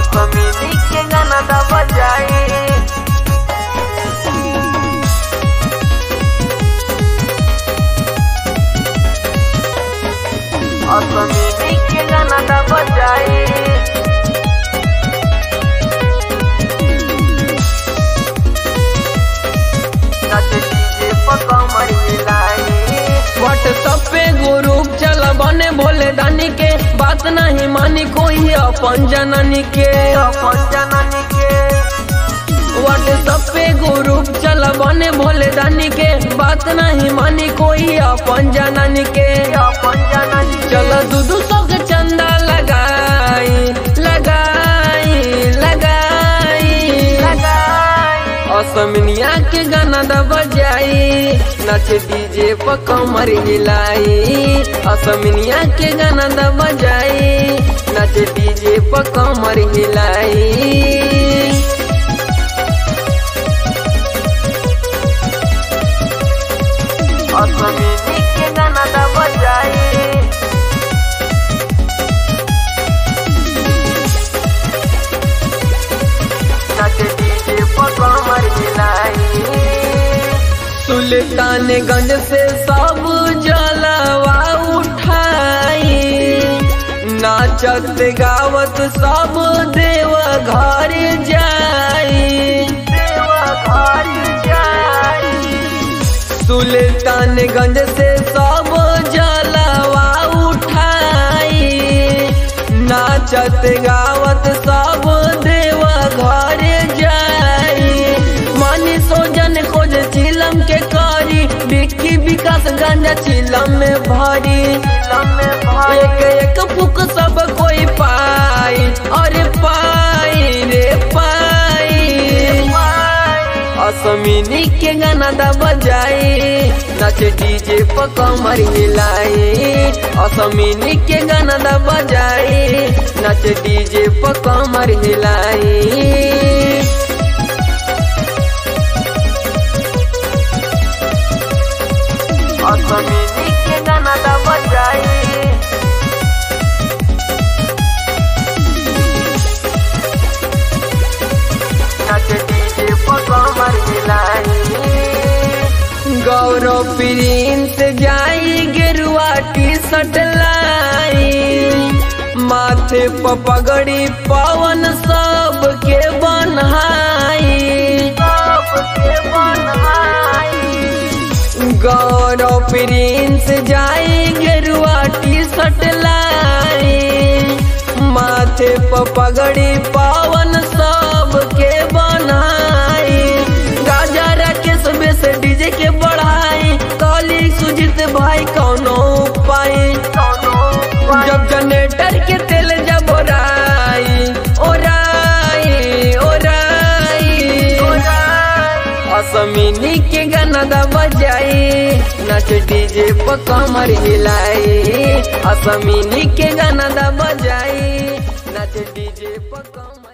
असमिनी के गाना दा बजाई असमिनी के गाना दा बजाई नाचे डीजे पर कमर हिलाई व्हाट्सएप पे ग्रुप चल बने भोले दानी के बात नहीं मानी कोई अपन जननी के अपन जननी के व्हाट्सएप पे ग्रुप चल बने भोले दानी के बात नहीं मानी कोई अपन जननी के अपन जननी चलो दूधू सौ के चंदा लगाई लगाई लगाई लगाई असमिनिया के गाना दा बजाई नाचे डीजे पर कमर हिलाई असमिनिया के गाना दा बजाई नाचे डीजे पर कमर हिलाई असमिनी के गाना दा बजाई नाचे डीजे पर कमर हिलाई सुल्तानगंज से सब जलवा उठाई नाचत गावत सब देव घर जाई देवा घर जाई सुल्तानगंज से सब जलवा उठाई नाचत गावत सब देव घर जाई मानी सोजन खोज चिलम के करी बिक्की विकास गंज चिलम में भरी लम्बे भाई एक एक फुक सब कोई पाई अरे पाई रे पाई असमिनी के गाना दा बजाई नाच डीजे पर कमर हिलाई असमिनी के गाना दा बजाई नाच डीजे पर कमर हिलाई असमिनी के गाना दा बजाई नाचे डीजे पर कमर हिलाई गौरव प्रिंस जाई गेरुआ टी शर्ट लाई माथे पर पगड़ी पवन सब के बनहाई सबके बनवाई गौरव प्रिंस जाई गेरुआ टी शर्ट लाई माथे पर पगड़ी पवन सब के बनाई गाजा राकेश बेस डीजे के बढ़ाई कॉली सुजीत भाई कौनो उपाय कौनो जब जनरेटर के तेल जब ओराई ओराई ओराई असमिनी के गाना दा बजाई नाच डीजे पर कमर हिलाई असमिनी के गाना दा बजाई नाच डीजे पर कमर